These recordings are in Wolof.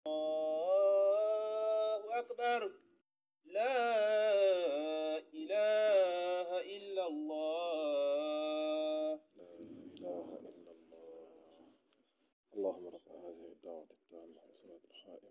الله أكبر لا إله إلا الله لا إله إلا الله اللهم رب هذه الدعوة التامة والصلاة القائمة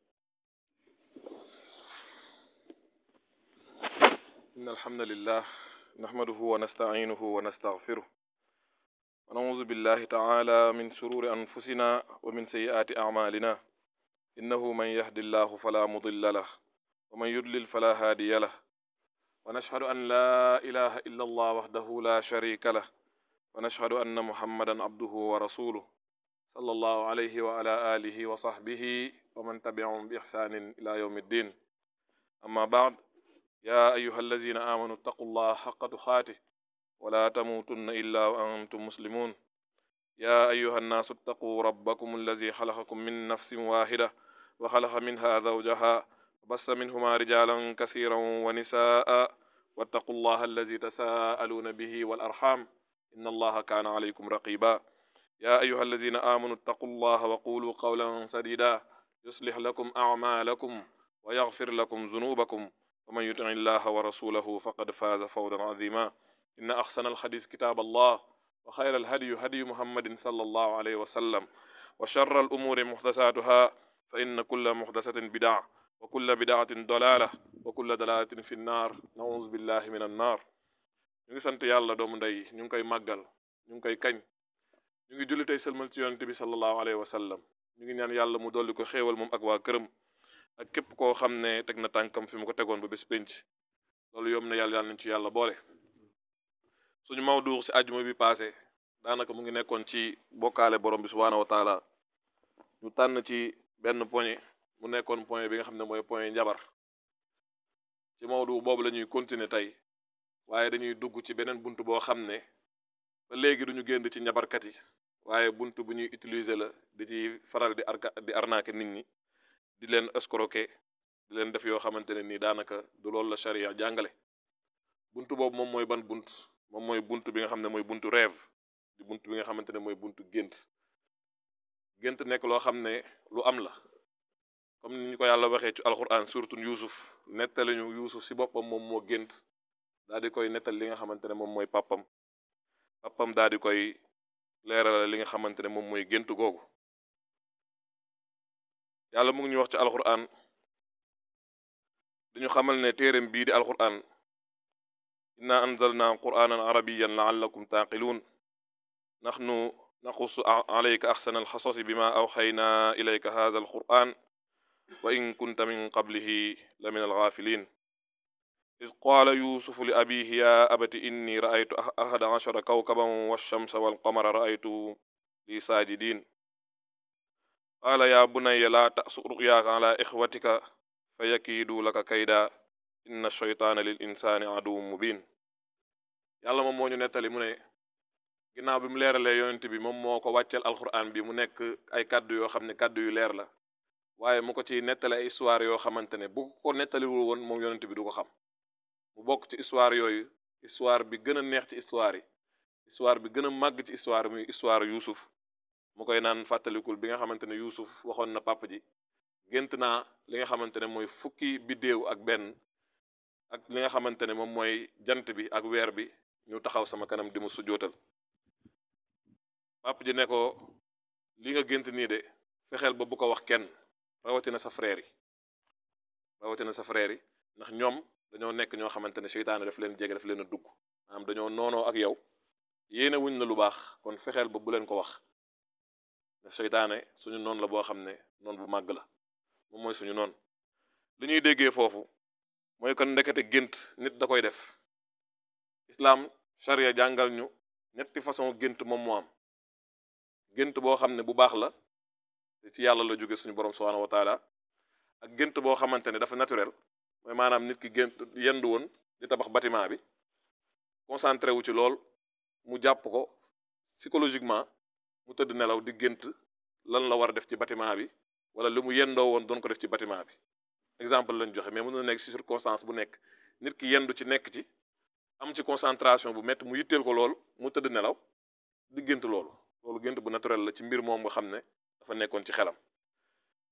إن الحمد لله نحمده ونستعينه ونستغفره ونعوذ بالله تعالى من شرور أنفسنا ومن سيئات أعمالنا إنه من يهد الله فلا مضل له ومن يضلل فلا هادي له ونشهد أن لا إله إلا الله وحده لا شريك له ونشهد أن محمدا عبده ورسوله صلى الله عليه وعلى آله وصحبه ومن تبعهم بإحسان إلى يوم الدين أما بعد يا أيها الذين آمنوا اتقوا الله حق تقاته ولا تموتن إلا وأنتم مسلمون يا أيها الناس اتقوا ربكم الذي خلقكم من نفس واحدة وخلق منها زوجها وبث منهما رجالا كثيرا ونساء واتقوا الله الذي تساءلون به والأرحام إن الله كان عليكم رقيبا يا أيها الذين آمنوا اتقوا الله وقولوا قولا سديدا يصلح لكم أعمالكم ويغفر لكم ذنوبكم ومن يطع الله ورسوله فقد فاز فوزا عظيما إن أحسن الحديث كتاب الله وخير الهدي هدي محمد صلى الله عليه وسلم وشر الأمور محدثاتها فإن كل محدثة بدعة وكل بدعة ضلالة وكل ضلالة في النار نعوذ بالله من النار ñu ngi sant yàlla doomu ndey ñu ngi koy màggal ñu ngi koy kañ ñu ngi julli tey sëlmal ci yonente bi sallallahu alayhi wa sallam ñu ngi ñaan yàlla mu dolli ko xéewal moom ak waa këram ak képp koo xam ne teg na tànkam fi mu ko tegoon ba bés pénc loolu yom na yàlla yàlla nañ ci yàlla boole suñu mawdu si àjjuma bi passé daanaka mu ngi nekkoon ci bokkaale borom bi subhaanahu wa taala ñu tànn ci benn poñe mu nekkoon point bi nga xam ne mooy point njabar ci mawdu boobu la ñuy continuer tey waaye dañuy dugg ci beneen bunt boo xam ne ba léegi duñu génn ci njabarkat yi waaye bunt bu ñuy utiliser la di ci faral di arka di arnaquer nit ñi di leen escroquer di leen def yoo xamante ne nii daanaka du loolu la charia jàngale bunt boobu moom mooy ban bunt moom mooy bunt bi nga xam ne mooy buntu rêve di bunt bi nga xamante ne mooy buntu gént gént nekk loo xam ne lu am la comme ni ñu ko yàlla waxee ci alquran surtout Yuusuf nettali ñu Yuusuf si boppam moom moo gént daal di koy nettal li nga xamante ne moom mooy pàppam pàppam daal di koy leeralal li nga xamante ne moom mooy gént googu yàlla mu ngi ñu wax ci alquran dañu xamal ne téereem bii di alquran inna anzalna quranan arabiyan laallakum taaqiluun naxnu naqusu alayka axsana alxasasi bima awxayna ilayka hada alquran wa in kunta min qablihi la min algaafilin إذ قال يوسف لأبيه يا أبت إني رأيت أحد عشر كوكبا والشمس والقمر رأيته لي ساجدين قال يا بني لا تأسر رؤياك على إخوتك فيكيدوا لك كيدا إن الشيطان للإنسان عدو مبين yàlla moom moo ñu nettali mu ne ginnaaw bi mu leeralee yonent bi moom moo ko wàcceel alquran bi mu nekk ay kàddu yoo xam ne kàddu yu leer la waaye mu ko ci nettali ay histoire yoo xamante ne bu ko nettaliwul woon moom yonent bi du ko xam mu bokk ci histoire yooyu histoire bi gën a neex ci histoire yi histoire bi gën a màgg ci histoire muy histoire Yuusuf mu koy naan fàttalikul bi nga xamante ne Yuusuf waxoon na papa ji gént naa li nga xamante ne mooy fukki biddéew ak benn ak li nga xamante ne moom mooy jant bi ak weer bi ñu taxaw sama kanam di mu sujootal papa ji ne ko li nga gént nii de fexeel ba bu ko wax kenn rawatina sa frère yi rawatina sa frère yi ndax ñoom dañoo nekk ñoo xamante ne seytaane daf leen jege daf leen a dugg maanaam dañoo noonoo ak yow yéene wuñ la lu baax kon fexeel ba bu leen ko wax ne seytaane suñu noon la boo xam ne noon bu màgg la moom mooy suñu noon li ñuy déggee foofu mooy kon ndekete gént nit da koy def islaam charia jàngal ñu ñetti façon gént moom moo am gént boo xam ne bu baax la ci yàlla la jóge suñu borom subhanahu wa taala ak gént boo xamante ne dafa naturel mooy maanaam nit ki gént yendu woon di tabax bâtiment bi concentré wu ci lool mu jàpp ko psychologiquement mu tëdd nelaw di gént lan la war a def ci bâtiment bi wala li mu yendoo woon doon ko def ci bâtiment bi exemple lañ joxe mais mën na nekk ci circonstance bu nekk nit ki yendu ci nekk ci am ci concentration bu métti mu yitteel ko lool mu tëdd nelaw di gént loolu loolu gént bu naturel la ci mbir moom nga xam ne dafa nekkoon ci xelam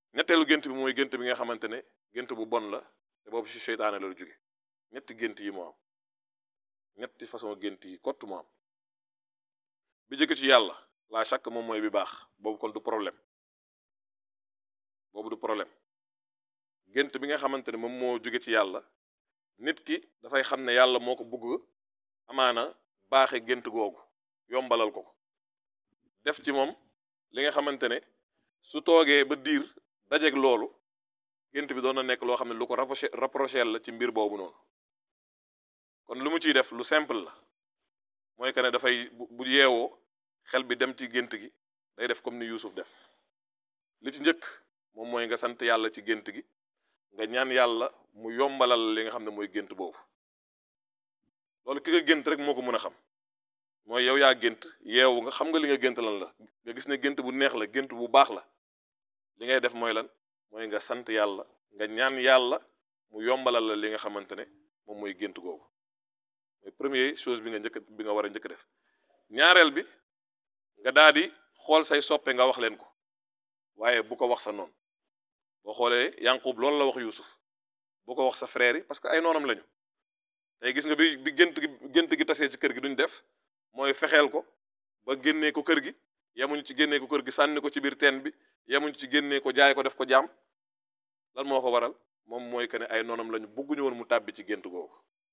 ñetteelu gént bi mooy gént bi nga xamante ne gént bu bon la te boobu ci seytaane la lu jóge ñetti gént yi moo am ñetti façon gént yi kott moo am bi jóge ci yàlla la chaque moom mooy bi baax boobu kon du problème boobu du problème gént bi nga xamante ne moom moo jóge ci yàlla nit ki dafay xam ne yàlla moo ko bëgg amaana baaxe gént googu yombalal ko ko def ci moom li nga xamante ne su toogee ba diir dajeeg loolu gént bi doon na nekk loo xam ne lu ko rapproché rapproché la ci mbir boobu noonu kon lu mu ciy def lu simple la mooy que ne dafay bu yeewoo xel bi dem ci gént gi day def comme ni Yuusuf def li ci njëkk moom mooy nga sant yàlla ci gént gi nga ñaan yàlla mu yombalal li nga xam ne mooy gént boobu loolu ki nga gént rek moo ko mën a xam mooy yow yaa gént yeewu nga xam nga li nga gént lan la nga gis ne gént bu neex la gént bu baax la li ngay def mooy lan mooy nga sant yàlla nga ñaan yàlla mu yombalal la li nga xamante ne moom mooy gént googu mooy première chose bi nga njëkk bi nga war a njëkk def ñaareel bi nga daal di xool say soppe nga wax leen ko waaye bu ko wax sa noonu boo xoolee Yanqub loolu la wax Yuusuf bu ko wax sa frère yi parce que ay noonam lañu tey gis nga bi bi gént gi gént gi tasee ci kër gi duñ def mooy fexeel ko ba génnee ko kër gi yemuñ ci génnee ko kër gi sànni ko ci biir teen bi yemuñ ci génnee ko jaay ko def ko jaam lan moo ko waral moom mooy que ne ay noonam lañu bugguñu woon mu tàbbi ci gént googu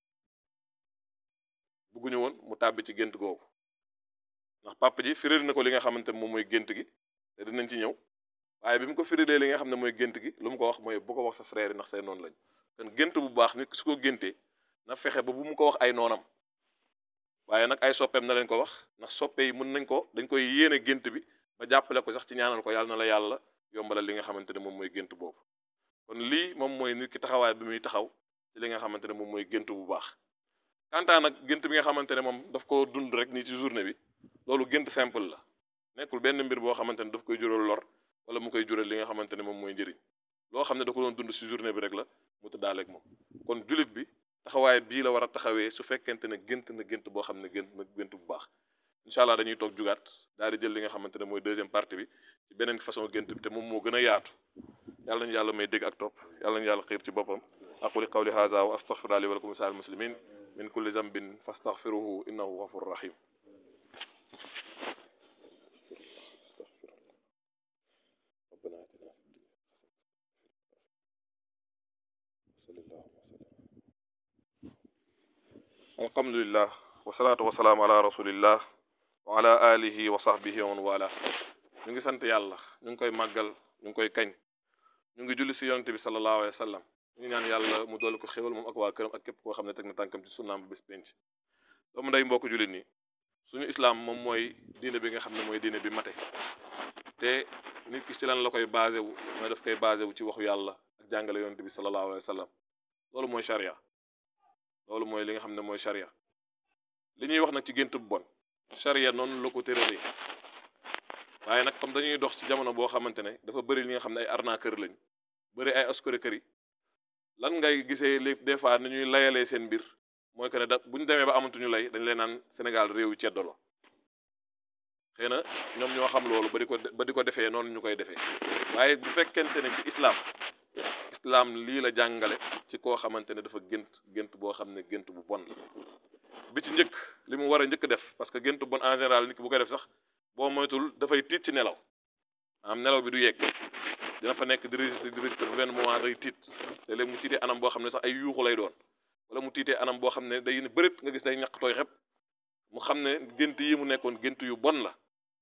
bugguñu woon mu tàbbi ci gént googu ndax papa ji firil na ko li nga xamante ne moom mooy gént gi te dinañ ci ñëw waaye bi mu ko firilee li nga xam ne mooy gént gi lu mu ko wax mooy bu ko wax sa frère yi ndax say noonu lañ kon gént bu baax nit su ko géntee na fexe ba bu mu ko wax ay noonam waaye nag ay soppeem na leen ko wax ndax soppe yi mën nañ ko dañ koy yéene gént bi ba jàppale ko sax ci ñaanal ko yàlla na la yàlla yombalal li nga xamante ne moom mooy gént boobu kon lii moom mooy nit ki taxawaay bi muy taxaw ci li nga xamante ne moom mooy gént bu baax kantaa nag gént bi nga xamante ne moom daf ko dund rek nii ci journée bi loolu gént simple la nekkul benn mbir boo xamante ne daf koy jural lor wala mu koy jural li nga xamante ne moom mooy njëriñ loo xam ne da ko doon dund ci journée bi rek la mu tëddaaleeg moom kon jullit bi taxawaay bii la war a taxawee su fekkente ne gént na gént boo xam ne gént na gént bu baax incha allah dañuy toog jugaat daal di jël li nga xamante ne mooy deuxième partie bi ci beneen façon gént bi te moom moo gën a yaatu yàlla nañu yàlla may dégg ak topp yàlla nañu yàlla xiir ci boppam aquli qawli hadha wa astaghfirullaha li wa lakum sa'il muslimin min kulli zambin fastaghfiruhu innahu ghafurur rahim alhamdulillah wasalaatu wasalaam ala rasulillah wa ala alihi wa sahbihi wa man wala ñu ngi sant yàlla ñu ngi koy màggal ñu ngi koy kañ ñu ngi julli si yonente bi sallallahu alayhi wa sallam ñu ngi ñaan yàlla mu dool ko xéwal moom ak waa këram ak képp koo xam ne teg na tànkam ci sunnaam bu bés penc doomu nday mbokk jullit nii suñu islam moom mooy diine bi nga xam ne mooy diine bi mate te nit ki ci lan la koy basé wu mooy daf koy basé wu ci waxu yàlla ak jàngale yonente bi sallallahu alayhi wa sallam loolu mooy charia loolu mooy li nga xam ne mooy charia li ñuy wax nag ci gént bu bon charia noonu la ko tëralee waaye nag comme dañuy dox ci jamono boo xamante ne dafa bëri li nga xam ne ay arnaqueur lañ bëri ay escroquerie lan ngay gisee léegi des fois ni ñuy layalee seen mbir mooy que ne da bu ñu demee ba amatuñu lay dañ leen naan Sénégal réew yu ceddo la xëy na ñoom ñoo xam loolu ba di ko ba di ko defee noonu ñu koy defee waaye bu fekkente ne ci islam islam lii la jàngale ci koo xamante ne dafa gént gént boo xam ne gént bu bon la bi ci njëkk li mu war a njëkk def parce que gént bu bon en général nit ki bu koy def sax boo moytul dafay tiit ci nelaw am nelaw bi du yegg dina fa nekk di résister di résister bu benn moment day tiit te léegi mu tiitee anam boo xam ne sax ay yuuxu lay doon wala mu tiitee anam boo xam ne day ne bërit nga gis day ñaq tooy xep mu xam ne gént yi mu nekkoon gént yu bon la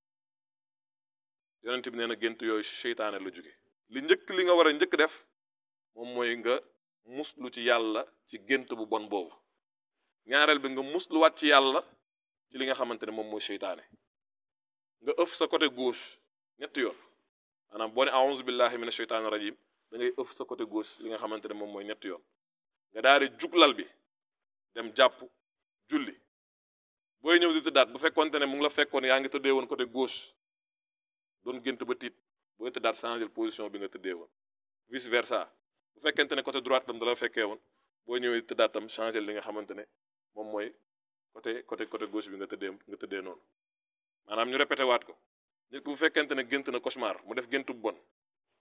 yonent bi nee na gént yooyu seytaane la jóge li njëkk li nga war a njëkk def moom mooy nga muslu ci yàlla ci gént bu bon boobu ñaareel bi nga musluwaat ci yàlla ci li nga xamante ne moom mooy seytaane nga ëf sa côté gauche ñetti yoon maanaam boo ne a'uzu billahi mina sheytaani rajim da ngay ëf sa côté gauche li nga xamante ne moom mooy ñetti yoon nga daal di juglal bi dem jàpp julli booy ñëw di tëddaat bu fekkonte ne mu ngi la fekkoon yaa ngi tëddee woon côté gauche doon gént ba tiit booy tëddaat changer position bi nga tëddee woon vice versa bu fekkente ne côté droite tam da la fekkee woon boo ñëwee di tëddaat tam changer li nga xamante ne moom mooy côté côté côté gauche bi nga tëddee nga tëddee noonu maanaam ñu répété waat ko nit ku bu fekkente ne gént na cauchemar mu def gént bu bon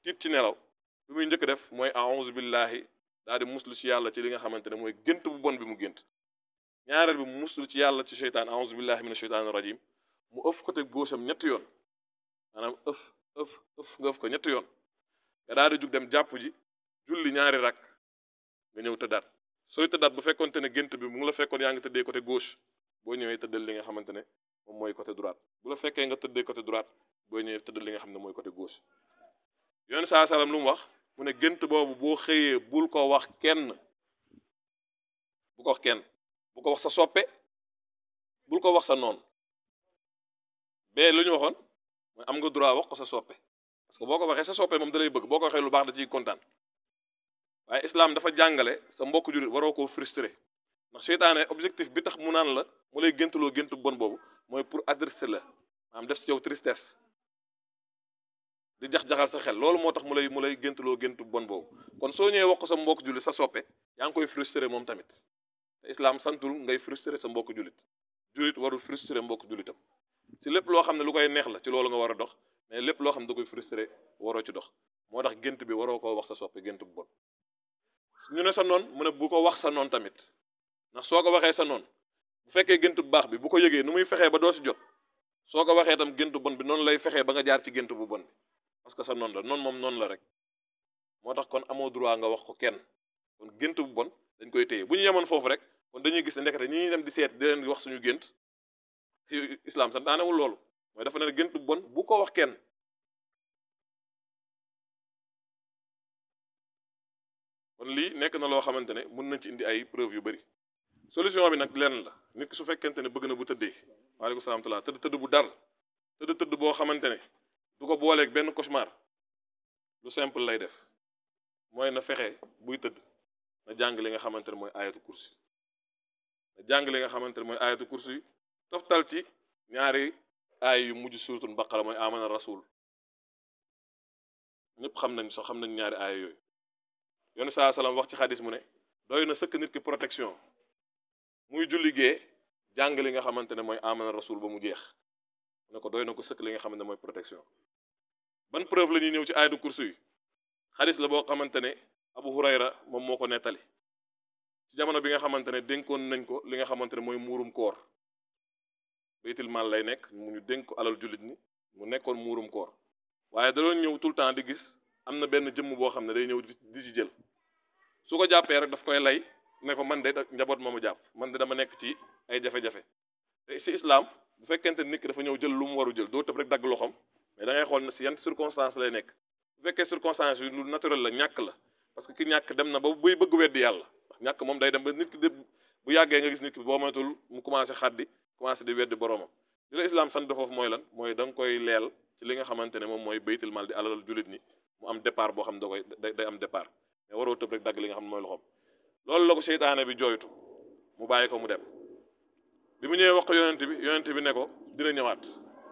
tiit ci nelaw bi muy njëkk def mooy a'uzu billahi daal di muslu ci yàlla ci li nga xamante ne mooy gént bu bon bi mu gént ñaareel bi mu muslu ci yàlla ci seytaan a'uzu billahi mina sheytaani rajim mu ëf côté gauche am ñetti yoon maanaam ëf ëf ëf nga ëf ko ñetti yoon nga daal di jug dem jàpp ji julli ñaari rak nga ñëw tëddaat sooy tëddaat bu fekkonte ne gént bi mu ngi la fekkoon yaa ngi tëddee côté gauche boo ñëwee tëddal li nga xamante ne moom mooy côté droite bu la fekkee nga tëddee côté droite boo ñëwee tëddal li nga xam ne mooy côté gauche yoon saa salaam lu mu wax mu ne gént boobu boo xëyee bul ko wax kenn bu ko wax kenn bu ko wax sa soppe bul ko wax sa noon bee lu ñu waxoon mooy am nga droit wax ko sa soppe parce que boo ko waxee sa soppe moom da lay bëgg boo ko waxee lu baax da ciy kontaan waaye islam dafa jàngale sa mbokk jullit waroo koo frustré ndax seytaane objectif bi tax mu naan la mu lay géntuloo géntu bon boobu mooy pour adresser la maanaam def ci yow tristesse di jax-jaxal sa xel loolu moo tax mu lay mu lay géntuloo géntu bon boobu kon soo ñëwee wax ko sa mbokk jullit sa soppe yaa ngi koy frustré moom tamit te islam santul ngay frustré sa mbokk jullit jullit warul frustré mbokk jullitam si lépp loo xam ne lu koy neex la ci loolu nga war a dox mais lépp loo xam ne da koy frustré waroo ci dox moo tax gént bi waroo koo wax sa soppe gént bu bon ñu ne sa noon mu ne bu ko wax sa noon tamit ndax soo ko waxee sa noon bu fekkee gént bu baax bi bu ko yëgee nu muy fexee ba doo si jot soo ko waxee tam gént bu bon bi noonu lay fexee ba nga jaar ci gént bu bon bi parce que sa noon la noonu moom noonu la rek moo tax kon amoo droit nga wax ko kenn kon gént bu bon dañ koy téye bu ñu yemoon foofu rek kon dañuy gis ne ndekete ñi ñuy dem di seet di leen wax suñu gént ci islam sax daanewul loolu mooy dafa ne gént bu bon bu ko wax kenn kon lii nekk na loo xamante ne mën nañ ci indi ay preuve yu bari solution bi nag lenn la nit ki su fekkente ne bëgg na bu tëddee waaleykum salaam tala tëdd tëdd bu dal tëdd tëdd boo xamante ne du ko booleeg benn cauchemar lu simple lay def mooy na fexe buy tëdd na jàng li nga xamante ne mooy ayatu kursi na jàng li nga xamante ne mooy ayatu kursi toftal ci ñaari aay yu mujj suuratul baqara mooy amana rasul ñëpp xam nañ sax xam nañ ñaari aay yooyu yoonu saa salaam wax ci xadis mu ne doy na sëkk nit ki protection muy julli gee jàng li nga xamante ne mooy amana rasul ba mu jeex mu ne ko doy na ko sëkk li nga xamante ne mooy protection ban preuve la ñuy ñëw ci ayatu kursi yi xadis la boo xamante ne abu hurayra moom moo ko nettali ci jamono bi nga xamante ne dénkoon nañ ko li nga xamante ne mooy muurum koor baytil maal lay nekk mu ñu dénk ko alal jullit ni mu nekkoon muurum koor waaye da doon ñëw tout le temps di gis am na benn jëmm boo xam ne day ñëw di ci jël su ko jàppee rek daf koy lay ne ko man de njaboot ma mu jàpp man de dama nekk ci ay jafe-jafe te si islam bu fekkente nit ki dafa ñëw jël lu mu waru jël doo tëb rek dagg loxoom mais da ngay xool ne si yan circonstance lay nekk bu fekkee circonstance yi lu naturel la ñàkk la parce que ki ñàkk dem na ba buy bëgg weddi yàlla ndax ñàkk moom day dem ba nit ki de bu yàggee nga gis nit ki boo moytul mu commencé xaddi commencé di weddi boroomam li la islam sant foofu mooy lan mooy da nga koy leel ci li nga xamante ne moom mooy baytil mal di alal jullit ni mu am départ boo xam ne da koy day am départ mais waroo tëb rek dagg li nga xam ne mooy loxoom loolu la ko seytaane bi jooytu mu bàyyi ko mu dem bi mu ñëwee wax ko yonent bi yonent bi ne ko dina ñëwaat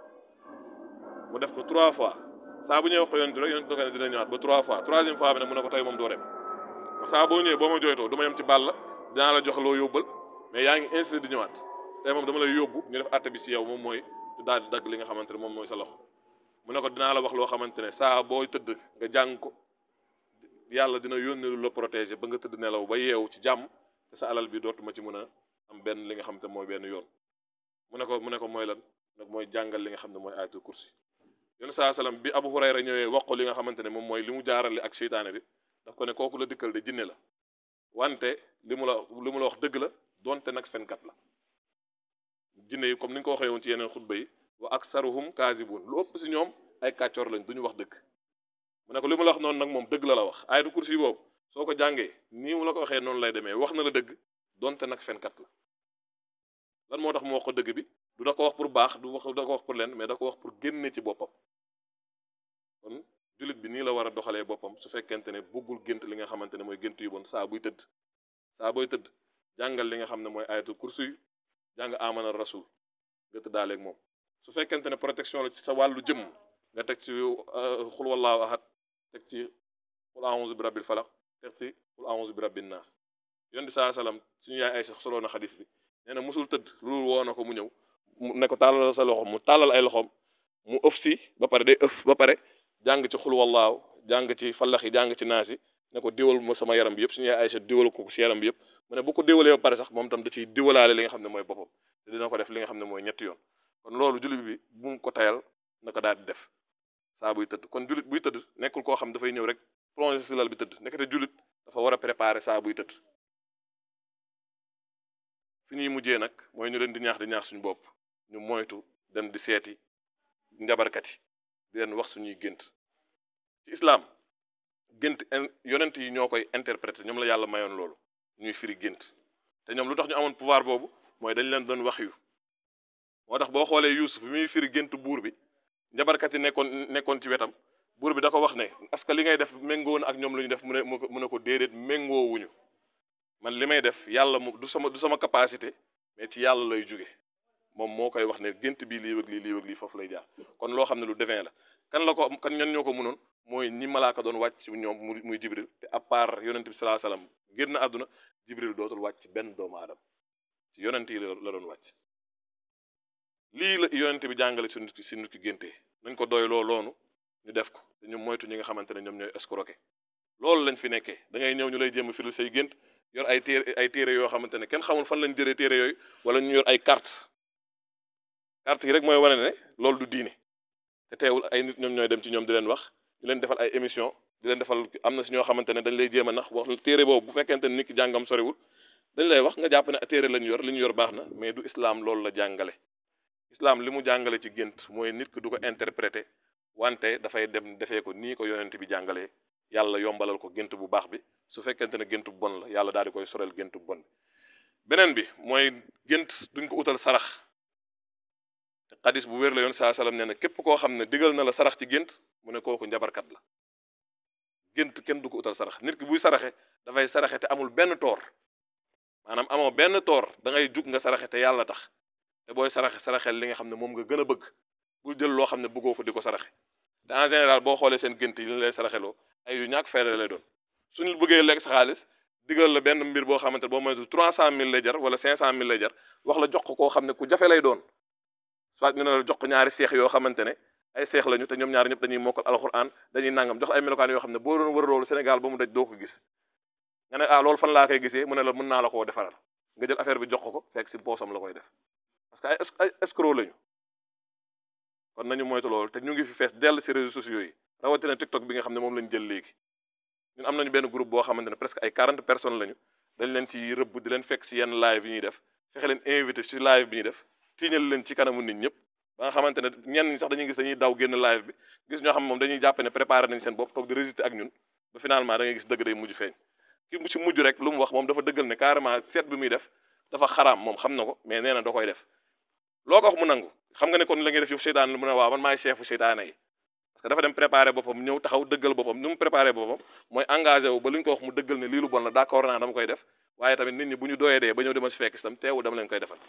mu def ko trois fois saa bu ñëwee wax ko yonent rek yonent da ko ne dina ñëwaat ba trois fois troisième fois bi nag mu ne ko tey moom doo dem saa boo ñëwee boo ma jooytoo du ma yem ci bàll la dinaa la jox loo yóbbal mais yaa ngi insisté di ñëwaat tey moom dama lay yóbbu ñu def àtte bi ci yow moom mooy daal di dagg li nga xamante ne moom mooy sa loxo mu ne ko dinaa la wax loo xamante ne saa boo tëdd nga jàng ko yàlla dina yónnee lu la protéger ba nga tëdd nelaw ba yeewu ci jàmm te sa alal bi dootuma ci mën a am benn li nga xamante ne mooy benn yoon mu ne ko mu ne ko mooy lan nag mooy jàngal li nga xam ne mooy ayatul kursi yoonu saa salaam bi Abu Hurayra ñëwee wax ko li nga xamante ne moom mooy li mu jaarale ak seytaane bi daf ko ne kooku la dikkal de jinne la wante li mu la li mu la wax dëgg la donte nag fenkat la jinne yi comme ni nga ko waxee woon ci yeneen xutba yi wa aksaruhum kaazibun lu ëpp si ñoom ay kàccoor lañ duñu wax dëgg mu ne ko li mu la wax noonu nag moom dëgg la la wax ayatul kursi boobu soo ko jàngee nii mu la ko waxee noonu lay demee wax na la dëgg donte nag fenkat la lan moo tax mu wax ko dëgg bi du da ko wax pour baax du wax da ko wax pour leen mais da ko wax pour génne ci boppam kon jullit bi nii la war a doxalee boppam su fekkente ne bëggul gént li nga xamante ne mooy gént yu bon saa buy tëdd saa booy tëdd jàngal li nga xam ne mooy ayatul kursi yu jàng amana rasul nga tëddaaleeg moom su fekkente ne protection la ci sa wàllu jëmm nga teg ci xul wallaahu ahad teg ci xul a'uuzu bi rabbil falaq teg ci xul a'uuzu bi rabbin naas yoon di saa salaam suñu yaay ay sax soloo na xadis bi nee na musul tëdd loolu woo na ko mu ñëw mu ne ko tàllal sa loxoom mu tàllal ay loxoom mu ëf si ba pare day ëf ba pare jàng ci xul wallaahu jàng ci fallax yi jàng ci naas yi ne ko diwal ma sama yaram bi yëpp suñu yaay Aysa diwal ko si yaram bi yëpp mu ne bu ko diwalee ba pare sax moom tam da ciy diwalaale li nga xam ne mooy boppam te dina ko def li nga xam ne mooy ñetti yoon kon loolu jullit bi bu mu ko tayal na ko daal di def saa buy tëdd kon jullit buy tëdd nekkul koo xam dafay ñëw rek plongé si lal bi tëdd nekkate jullit dafa war a préparer saa buy tëdd fi ñuy mujjee nag mooy ñu leen di ñaax di ñaax suñu bopp ñu moytu dem di seeti njabarkat yi di leen wax suñuy gént ci islam gént yonent yi ñoo koy interpréter ñoom la yàlla mayoon loolu ñuy firi gént te ñoom lu tax ñu amoon pouvoir boobu mooy dañ leen doon wax yu moo tax boo xoolee Yuusuf bi muy firi gént buur bi njabarkat yi nekkoon nekkoon ci wetam buur bi da ko wax ne est-ce que li ngay def méngoo na ak ñoom lu ñu def mu ne mu ne ko déedéet méngoo wuñu man li may def yàlla mu du sama du sama capacité mais ci yàlla lay jóge moom moo koy wax ne gént bii lii wëg lii lii wëg lii foofu lay jaar kon loo xam ne lu devin la kan la ko kan ñan ñoo ko mënoon mooy ñi malaaka doon wàcc ci ñoom muy muy jibril te à part yonent bi salaa salaam génn àdduna jibril dootul wàcc ci benn doomu aadama ci yonent yi la doon wàcc lii la yonent bi jàngale si nit ki si nit ki géntee nañ ko doy loo loonu ñu def ko te ñu moytu ñi nga xamante ne ñoom ñooy escroquer loolu lañ fi nekkee da ngay ñëw ñu lay jéem a firil say gént yor ay téere ay téere yoo xamante ne kenn xamul fan lañ jëlee téere yooyu wala ñu yor ay carte carte yi rek mooy wane ne loolu du diine te teewul ay nit ñoom ñooy dem ci ñoom di leen wax di leen defal ay émission di leen defal am na si ñoo xamante ne dañ lay jéem a nax wax téere boobu bu fekkente ne nit ki jàngam soriwul dañ lay wax nga jàpp ne téere lañ yor li ñu yor baax na mais du islam loolu la jàngale islam li mu jàngale ci gént mooy nit ki du ko interpréter wante dafay dem defee ko nii ko yonent bi jàngalee yàlla yombalal ko gént bu baax bi su fekkente ne gént bu bon la yàlla daal di koy sorel gént bu bon bi beneen bi mooy gént duñ ko utal sarax te xadis bu wér la yoon saa salaam nee na képp koo xam ne digal na la sarax ci gént mu ne kooku njabarkat la gént kenn du ko utal sarax nit ki buy saraxe dafay saraxe te amul benn toor maanaam amoo benn toor da ngay jug nga saraxe te yàlla tax te booy saraxe saraxel li nga xam ne moom nga gën a bëgg bul jël loo xam ne bëggoo ko di ko saraxe te en général boo xoolee seen gént yi li lay saraxeloo ay yu ñàkk fayda lay doon suñu bëggee lekk sa xaalis digal la benn mbir boo xamante ne boo moytu trois cent mille lay jar wala cinq cent mille lay jar wax la jox ko koo xam ne ku jafe lay doon soit ñu ne la jox ko ñaari seex yoo xamante ne ay seex lañu te ñoom ñaari ñëpp dañuy mokkal alxuraan dañuy nangam jox la ay melokaan yoo xam ne boo doon wër loolu Sénégal ba mu daj doo ko gis nga ne ah loolu fan laa koy gisee mu ne la mën naa la koo defaral nga jël affaire bi jox ko ko fekk si poosam la koy def parce que ay ay escroc lañu kon nañu moytu loolu te ñu ngi fi fees dell si réseaux sociaux yi rawatina TikTok bi nga xam ne moom lañu jël léegi ñun am nañu benn groupe boo xamante ne presque ay quarante personnes lañu dañ leen ci rëbb di leen fekk si yenn live yi ñuy def fexe leen invité si live bi ñuy def tiiñal leen ci kanamu nit ñëpp ba nga xamante ne ñenn ñi sax dañuy gis dañuy daw génn live bi gis ñoo xam moom dañuy jàpp ne préparé nañ seen bopp toog di résister ak ñun ba finalement da ngay gis dëgg day mujj feeñ ki mu ci mujj rek lu mu wax moom dafa dëggal ne carrément seet bi muy def dafa xaraam moom xam na ko mais nee na da koy def loo ko wax mu nangu xam nga ne kon la ngay def yow seytaan mu ne waaw man maay chefu seytaane yi parce que dafa dem préparé boppam ñëw taxaw dëggal boppam ni mu préparé boppam mooy engagé wu ba lu ñu ko wax mu dëggal ne lii lu bon la d'accord naa dama koy def waaye tamit nit ñi bu ñu doyee dee ba ñëw dama si fekk itam teewu dama leen koy defal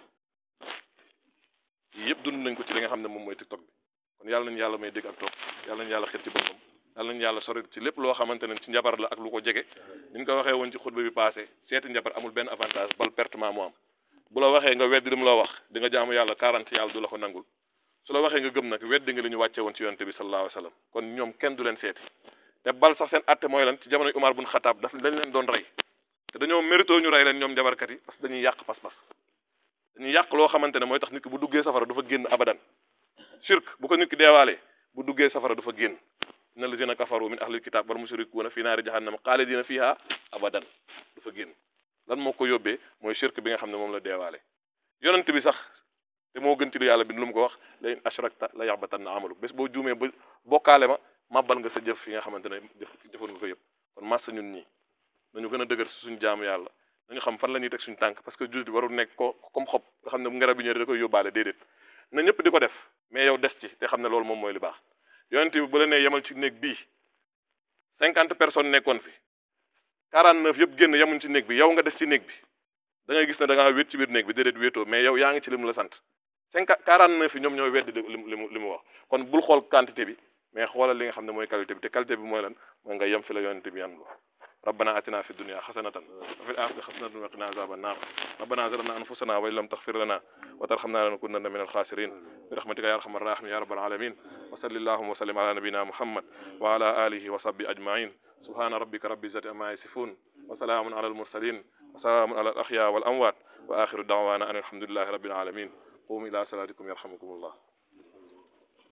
yii yëpp dund nañ ko ci li nga xam ne moom mooy TikTok bi kon yàlla nañu yàlla may dégg ak topp yàlla nañu yàlla xet ci boppam yàlla nañu yàlla sori ci lépp loo xamante ne ci njabar la ak lu ko jege ni ñu ko waxee woon ci xutba bi passé seeti njabar amul benn avantage bal pertement mu am bu la waxee nga weddi li mu la wax di nga jaamu yàlla 40 yàlla du la ko nangul su la waxee nga gëm nag weddi nga li ñu wàcce woon ci yonente bi sallallahu alayhi wa sallam kon ñoom kenn du leen seeti te bal sax seen atte mooy lan ci jamono Umar bun Xataab daf dañ leen doon rey te dañoo mérito ñu rey leen ñoom njabarkat yi parce que dañuy yàq pas-pas dañuy yàq loo xamante ne mooy tax nit ki bu duggee safara du fa génn abadan shirk bu ko nit ki deewaalee bu duggee safara du fa génn inna lazina kafaru min ahlil kitab wal mushrikuuna fi naari jahannama xaalidina fiha abadan du fa génn lan moo ko yóbbee mooy shirk bi nga xam ne moom la deewaale yonent bi sax te moo gën ci lu yàlla bi lu mu ko wax la in ashrakta la yaxbatanna amalu bés boo juumee ba bokkaale ma màbbal nga sa jëf yi nga xamante ne jëfoon nga ko yëpp kon massa ñun ñii nañu gën a dëgër si suñu jaamu yàlla nañu xam fan la ñuy teg suñu tànk parce que jullit warul nekk ko comme xob nga xam ne bu ngarab bi ñëwee da koy yóbbaale déedéet na ñëpp di ko def mais yow des ci te xam ne loolu moom mooy li baax yonent bi bu la nee yemal ci néeg bii cinquante personnes nekkoon fi quarante neuf yëpp génn yemuñ ci néeg bi yow nga des ci néeg bi da ngay gis ne da ngaa wét ci biir néeg bi déedéet wéetoo mais yow yaa ngi ci li mu la sant cinquante quarante neuf yi ñoom ñooy weddi li mu li mu wax kon bul xool quantité bi mais xoolal li nga xam ne mooy qualité bi te qualité bi mooy lan mooy nga yem fi la yonent bi yan ربنا آتنا في الدنيا حسنة وفي الآخرة حسنة وقنا عذاب النار ربنا ظلمنا أنفسنا وإن لم تغفر لنا وترحمنا لنكونن من الخاسرين برحمتك يا ارحم الراحمين يا رب العالمين وصلى اللهم وسلم على نبينا محمد وعلى اله وصحبه اجمعين سبحان ربك رب العزه عما يصفون وسلام على المرسلين وسلام على الاحياء والاموات واخر دعوانا ان الحمد لله رب العالمين قوموا الى صلاتكم يرحمكم الله